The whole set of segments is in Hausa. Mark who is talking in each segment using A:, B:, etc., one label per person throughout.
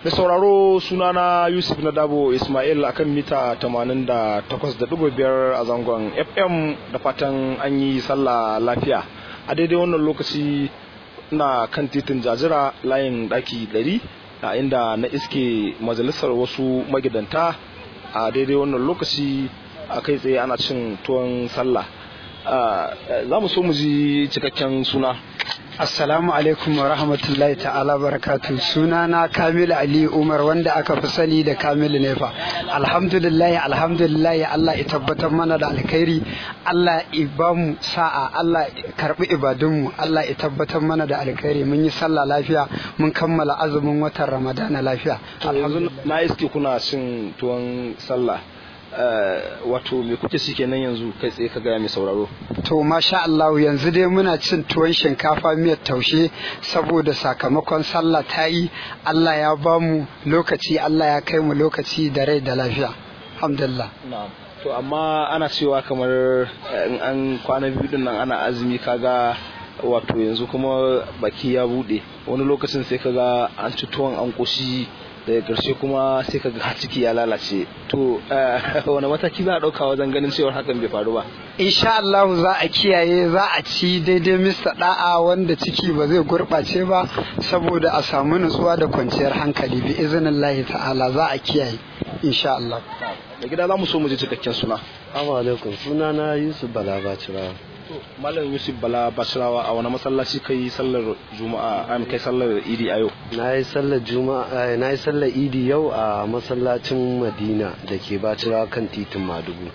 A: da sauraro sunana yusuf na dabo ismail akan mita 88.5 a zangon fm da fatan an yi sallah lafiya a daidai wannan lokaci na kan titin jajira layin daki 100 a inda na iske majalisar wasu magidanta a daidai wannan lokaci a kai tsaye ana cin tuwon sallah za mu so mu ji cikakken suna
B: Assalamu alaikum wa rahmatullahi ta'ala barakatu suna na Kamilu Ali Umar wanda aka fi sani da Kamilu Nefa alhamdulillahi alhamdulillahi Allah ya tabbatar mana da alkhairi Allah ya ba mu sa'a Allah ya karbi ibadunmu Allah ya tabbatar mana da alkhairi mun yi sallah lafiya mun kammala azumin watan Ramadana lafiya
A: yanzu na iske kuna cin tuwon sallah wato me kuke ci kenan yanzu kai tsaye ka gaya mai sauraro
B: to masha Allah yanzu dai muna cin tuwon shinkafa miyar taushe saboda sakamakon sallah ta yi Allah ya ba mu lokaci Allah ya kai mu lokaci da rai da lafiya alhamdulillah
A: to amma ana cewa kamar in an kwana biyu din nan ana azumi kaga wato yanzu kuma baki ya bude wani lokacin sai kaga an ci tuwon an koshi daga ƙarshe kuma sai ka ga ciki ya lalace to wani mataki za a ɗauka wajen ganin cewar hakan bai faru ba
B: insha Allah za a kiyaye za a ci daidai mista da'a wanda ciki ba zai gurɓace ba saboda a samu nutsuwa da kwanciyar hankali bi izinin ta'ala za a kiyaye insha Allah
A: da gida za mu so mu ji cikakken suna
C: Assalamu alaikum suna na Yusuf Bala Bacirawa
A: Malam Yusuf Bala Bacirawa a wani masallaci kai sallar Juma'a an kai sallar Idi a yau
C: na yi sallar Juma'a na yi sallar Idi yau a masallacin Madina da ke Bacirawa kan titin Madugu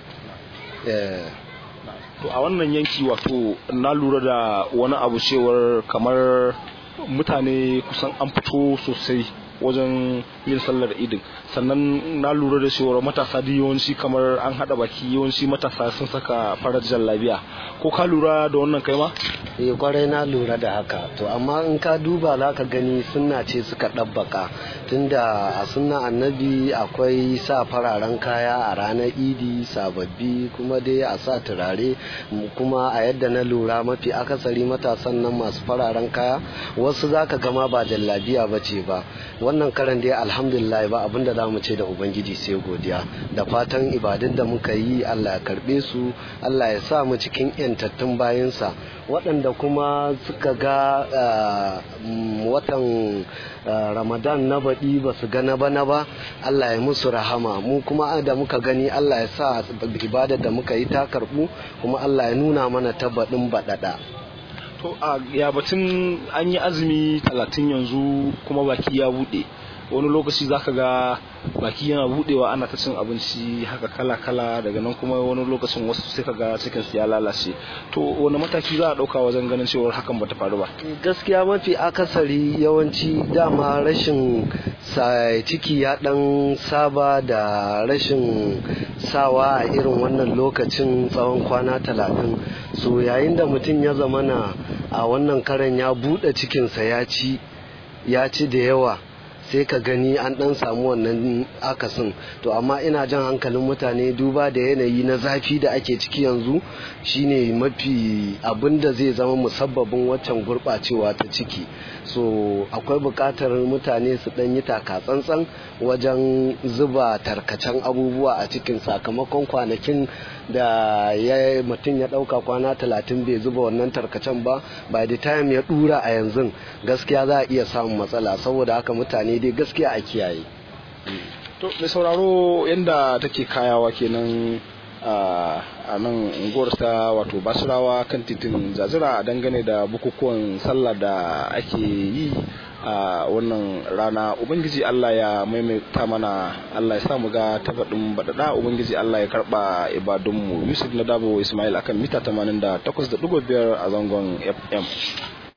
A: to a wannan yanki wato na lura da wani abu cewar kamar mutane kusan an fito sosai wajen yin sallar idin sannan na lura da cewar matasa da yawanci kamar an hada baki yawanci matasa sun saka farar jallabiya ko ka lura da wannan kai ma
C: eh kwarai na lura da haka to amma in ka duba za ka gani sunna ce suka ɗabbaka tunda a sunna annabi akwai sa fararen kaya a ranar idi sababbi kuma dai a sa turare kuma a yadda na lura mafi akasari matasan nan masu fararen kaya wasu za ka gama ba jallabiya ba ce ba wannan karan dai alhamdulillah ba abin da za mu ce da ubangiji sai godiya da fatan ibadun da muka yi allah ya karbe su allah ya sa mu cikin yantattun bayansa waɗanda kuma suka ga watan ramadan na baɗi ba su ga na bana ba allah ya musu rahama mu kuma da muka gani allah ya sa ibadar da muka yi ta karɓu kuma allah ya nuna mana ta baɗin baɗaɗa
A: to a ya batun an yi azumi talatin yanzu kuma baki ya buɗe wani lokaci zaka ga baki yana budewa ana ta cin abinci haka kala-kala daga nan kuma wani lokacin wasu sai ka ga cikin ya lalace to wani mataki za a dauka wajen ganin cewar hakan bata faru ba
C: gaskiya mafi akasari yawanci dama rashin ciki ya dan saba da rashin sawa a irin wannan lokacin tsawon kwana talatin so yayin da mutum ya zamana a wannan karen ya bude cikinsa ya ci ya ci da yawa sai ka gani an dan samu wannan akasin to amma ina jan hankalin mutane duba da yanayi na zafi da ake ciki yanzu shine mafi abin da zai zama musabbabin waccan gurɓacewa ta ciki so akwai buƙatar mutane su ɗan yi taka tsantsan wajen zuba tarkacen abubuwa a cikin sakamakon kwanakin da ya mutum ya ɗauka kwana talatin bai zuba wannan tarkacen ba by the time ya ɗura a yanzu gaskiya za a iya samun matsala saboda haka mutane dai gaskiya a kiyaye
A: to mai sauraro yadda take kayawa kenan a nan unguwar ta wato basirawa kan titin zazira a dangane da bukukuwan sallah da ake yi a wannan rana ubangiji allah ya maimaita mana allah ya samu ga tafaɗin baɗaɗa ubangiji allah ya karɓa ibadunmu yusuf na dabo ismail akan mita 88.5 a zangon fm